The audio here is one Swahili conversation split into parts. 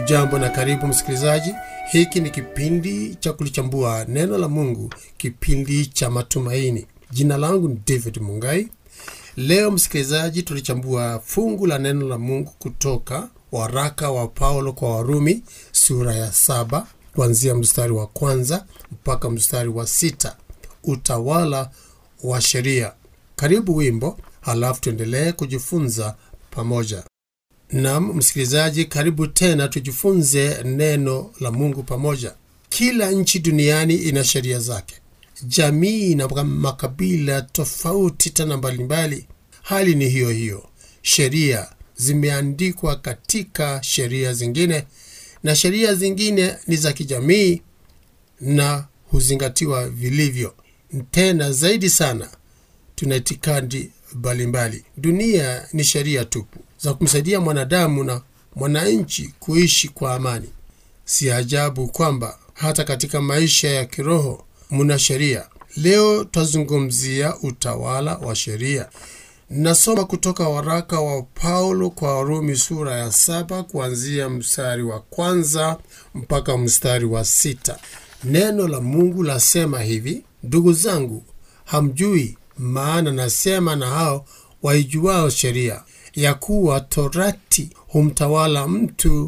Ujambo na karibu msikilizaji. Hiki ni kipindi cha kulichambua neno la Mungu, kipindi cha matumaini. Jina langu ni David Mungai. Leo msikilizaji, tulichambua fungu la neno la Mungu kutoka waraka wa Paulo kwa Warumi sura ya saba kuanzia mstari wa kwanza mpaka mstari wa sita utawala wa sheria. Karibu wimbo, halafu tuendelee kujifunza pamoja. Nam msikilizaji, karibu tena tujifunze neno la Mungu pamoja. Kila nchi duniani ina sheria zake, jamii na makabila tofauti tena mbalimbali. Hali ni hiyo hiyo, sheria zimeandikwa katika sheria zingine, na sheria zingine ni za kijamii na huzingatiwa vilivyo. Tena zaidi sana, tuna itikadi mbalimbali. Dunia ni sheria tupu za kumsaidia mwanadamu na mwananchi kuishi kwa amani. Si ajabu kwamba hata katika maisha ya kiroho muna sheria. Leo twazungumzia utawala wa sheria. Nasoma kutoka waraka wa Paulo kwa Warumi sura ya saba kuanzia mstari wa kwanza mpaka mstari wa sita. Neno la Mungu lasema hivi: ndugu zangu, hamjui maana nasema na hao waijuao sheria ya kuwa torati humtawala mtu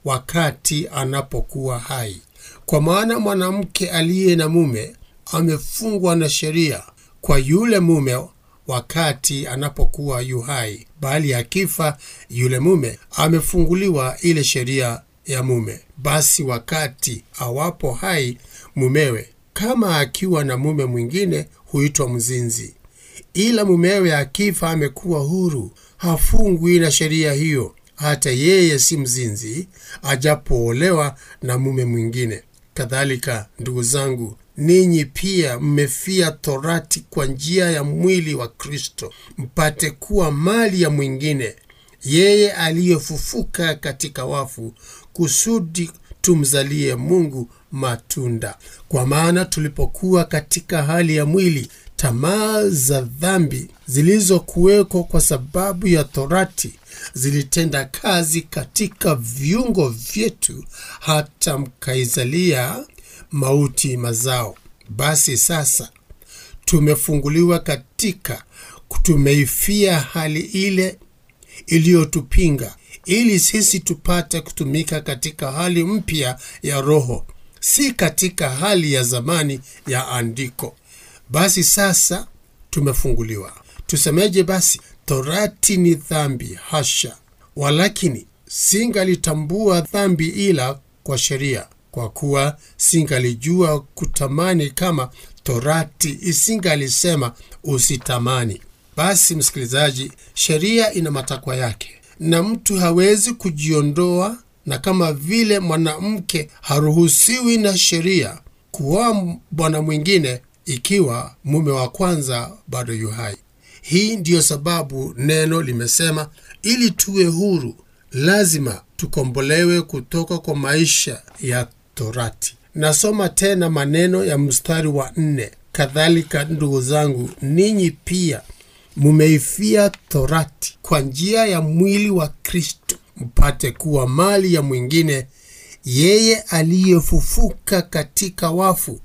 wakati anapokuwa hai. Kwa maana mwanamke aliye na mume amefungwa na sheria kwa yule mume wakati anapokuwa yu hai, bali akifa yule mume amefunguliwa ile sheria ya mume. Basi wakati awapo hai mumewe, kama akiwa na mume mwingine, huitwa mzinzi ila mumewe akifa amekuwa huru, hafungwi na sheria hiyo. Hata yeye si mzinzi, ajapoolewa na mume mwingine. Kadhalika, ndugu zangu, ninyi pia mmefia torati kwa njia ya mwili wa Kristo, mpate kuwa mali ya mwingine, yeye aliyefufuka katika wafu, kusudi tumzalie Mungu matunda. Kwa maana tulipokuwa katika hali ya mwili tamaa za dhambi zilizokuwekwa kwa sababu ya torati zilitenda kazi katika viungo vyetu hata mkaizalia mauti mazao. Basi sasa tumefunguliwa katika, tumeifia hali ile iliyotupinga, ili sisi tupate kutumika katika hali mpya ya Roho, si katika hali ya zamani ya andiko. Basi sasa tumefunguliwa. Tusemeje basi? Torati ni dhambi? Hasha! Walakini singalitambua dhambi ila kwa sheria, kwa kuwa singalijua kutamani kama torati isingalisema usitamani. Basi msikilizaji, sheria ina matakwa yake na mtu hawezi kujiondoa, na kama vile mwanamke haruhusiwi na sheria kuoa bwana mwingine ikiwa mume wa kwanza bado yu hai. Hii ndiyo sababu neno limesema, ili tuwe huru lazima tukombolewe kutoka kwa maisha ya torati. Nasoma tena maneno ya mstari wa nne: kadhalika ndugu zangu, ninyi pia mumeifia torati kwa njia ya mwili wa Kristo, mpate kuwa mali ya mwingine, yeye aliyefufuka katika wafu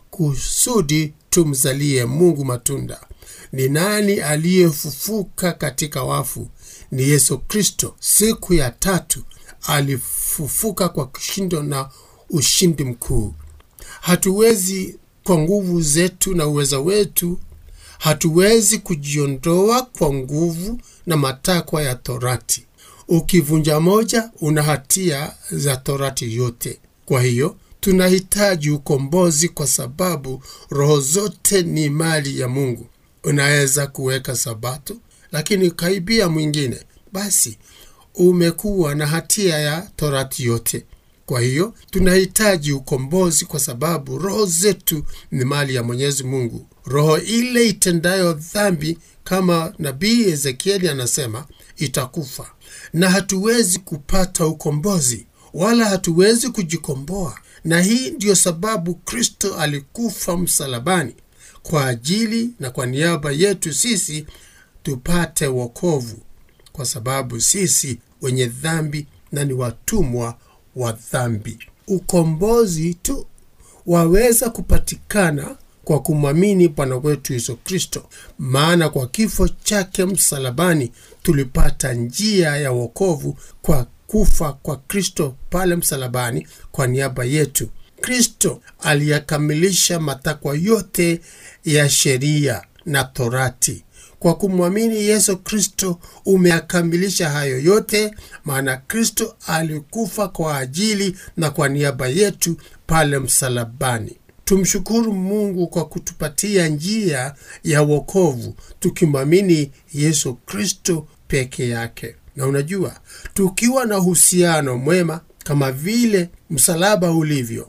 kusudi tumzalie Mungu matunda. Ni nani aliyefufuka katika wafu? Ni Yesu Kristo. Siku ya tatu alifufuka kwa kishindo na ushindi mkuu. Hatuwezi kwa nguvu zetu na uweza wetu, hatuwezi kujiondoa kwa nguvu na matakwa ya torati. Ukivunja moja, una hatia za torati yote. Kwa hiyo tunahitaji ukombozi kwa sababu roho zote ni mali ya Mungu. Unaweza kuweka Sabato lakini ukaibia mwingine, basi umekuwa na hatia ya torati yote. Kwa hiyo tunahitaji ukombozi kwa sababu roho zetu ni mali ya Mwenyezi Mungu. Roho ile itendayo dhambi, kama nabii Ezekieli anasema, itakufa, na hatuwezi kupata ukombozi wala hatuwezi kujikomboa na hii ndiyo sababu Kristo alikufa msalabani kwa ajili na kwa niaba yetu sisi tupate wokovu, kwa sababu sisi wenye dhambi na ni watumwa wa dhambi. Ukombozi tu waweza kupatikana kwa kumwamini Bwana wetu Yesu Kristo, maana kwa kifo chake msalabani tulipata njia ya wokovu kwa kufa kwa Kristo pale msalabani kwa niaba yetu. Kristo aliyakamilisha matakwa yote ya sheria na Torati. Kwa kumwamini Yesu Kristo umeyakamilisha hayo yote, maana Kristo alikufa kwa ajili na kwa niaba yetu pale msalabani. Tumshukuru Mungu kwa kutupatia njia ya wokovu tukimwamini Yesu Kristo peke yake. Na unajua, tukiwa na uhusiano mwema kama vile msalaba ulivyo,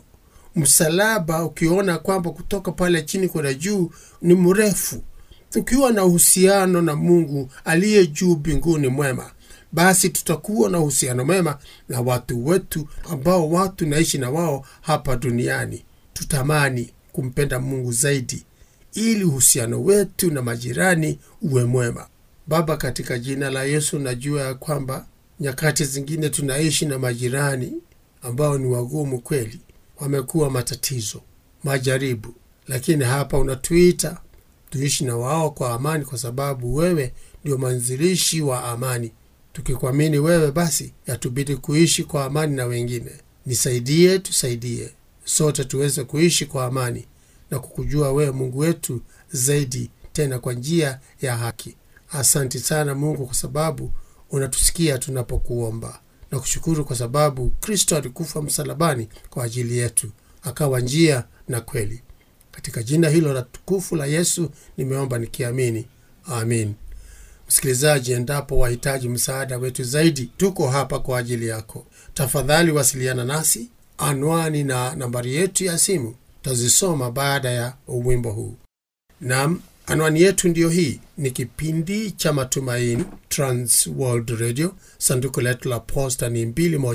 msalaba ukiona kwamba kutoka pale chini kwenda juu ni mrefu, tukiwa na uhusiano na Mungu aliye juu mbinguni mwema, basi tutakuwa na uhusiano mwema na watu wetu ambao watu naishi na wao hapa duniani. Tutamani kumpenda Mungu zaidi ili uhusiano wetu na majirani uwe mwema. Baba, katika jina la Yesu, najua ya kwamba nyakati zingine tunaishi na majirani ambao ni wagumu kweli, wamekuwa matatizo, majaribu, lakini hapa unatuita tuishi na wao kwa amani, kwa sababu wewe ndio mwanzilishi wa amani. Tukikuamini wewe, basi yatubidi kuishi kwa amani na wengine. Nisaidie, tusaidie sote tuweze kuishi kwa amani na kukujua wewe Mungu wetu zaidi, tena kwa njia ya haki. Asanti sana Mungu kwa sababu unatusikia tunapokuomba, na kushukuru kwa sababu Kristo alikufa msalabani kwa ajili yetu, akawa njia na kweli. Katika jina hilo la tukufu la Yesu nimeomba nikiamini, amin. Msikilizaji, endapo wahitaji msaada wetu zaidi, tuko hapa kwa ajili yako. Tafadhali wasiliana nasi. Anwani na nambari yetu ya simu tazisoma baada ya wimbo huu. Nam, anwani yetu ndiyo hii. Ni kipindi cha Matumaini, Trans World Radio. Sanduku letu la posta ni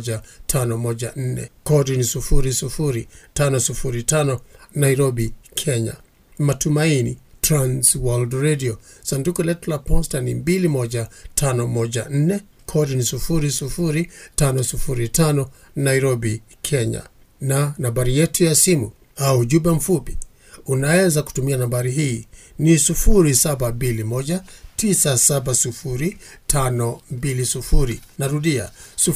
21514 kodi ni 00505 Nairobi, Kenya. Matumaini, Trans World Radio. Sanduku letu la posta ni 21514 kodi ni 00505 Nairobi, Kenya. Na nambari yetu ya simu au ujumbe mfupi unaweza kutumia nambari hii ni 0721970520. Narudia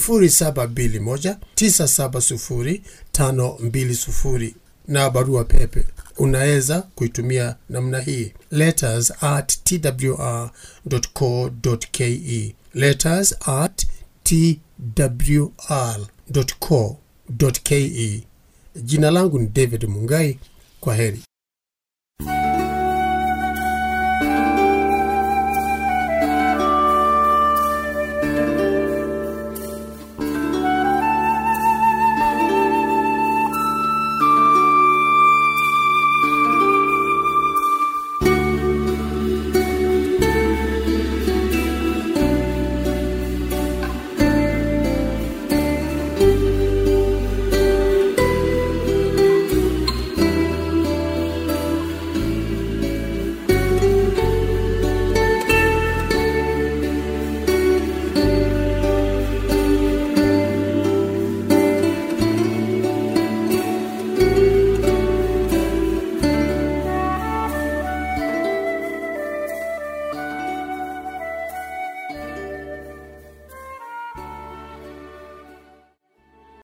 0721970520, na barua pepe unaweza kuitumia namna hii letters at twr.co.ke letters at twr.co.ke. Jina langu ni David Mungai. Kwa heri.